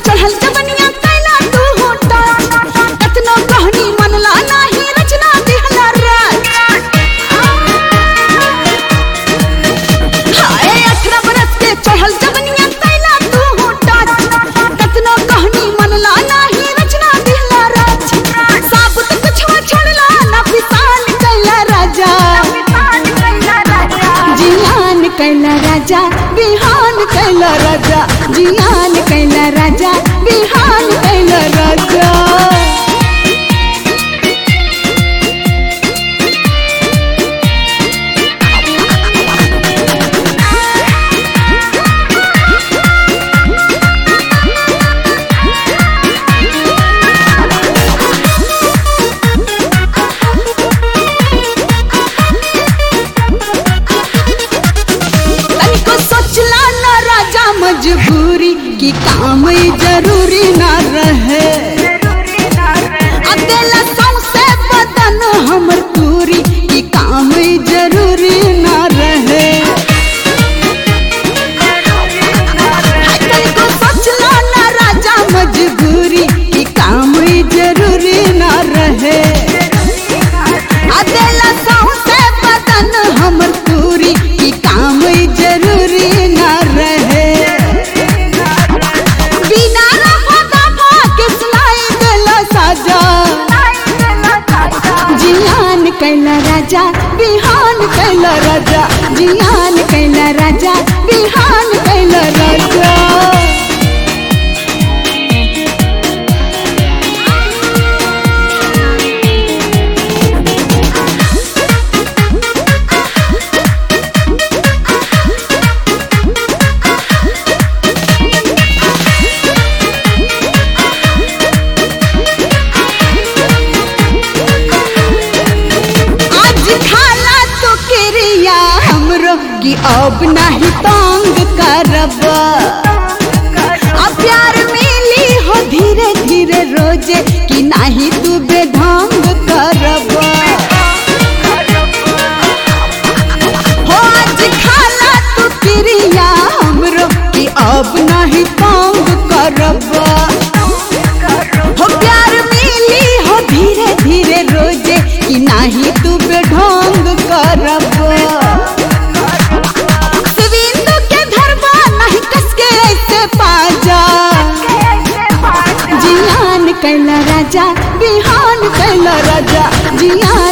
चढ़ल जवनिया कैला तू होटा कतनो कहनी मनला नाही रचना दिहला राज हाय अठारह बरस के चढ़ल जवनिया कैला तू होटा कतनो कहनी मनला नाही रचना दिहला राज साबुत कुछवा छोड़ला ना पिसान कैला राजा जियान कैला राजा बिहान कैला राजा जियान कैला राजा बिहान कैला राजा तनिको सोचला ना राजा मजबूरी की काम ई जरूरी ना रहे अकेला सौंसे बदन हमर पूरी की काम ई जरूरी ना रहे हाय तनिको सोचला ना राजा मजबूरी की काम ई जरूरी ना रहे अकेला सौंसे बदन हमर पूरी की काम ई जरूरी ना रहे बिना रफा दफा के सुनाई देला साजा जियान कैला राजा बिहान कैला राजा जियान कैला राजा बिहान कैला राजा आज खाला तो क्रिया हमरो की अब नहीं तंग करब अब प्यार मिली हो धीरे धीरे रोजे कि नहीं तू बेढंग करब हो आज खाला तो क्रिया हमरो की अब नहीं तंग करब हो प्यार मिली हो धीरे धीरे रोजे कि नाही तू बेढंग करब शिविंदु के धरबा नहीं कसके ऐसे पाजा जियान कैला राजा बिहान कैला राजा जियान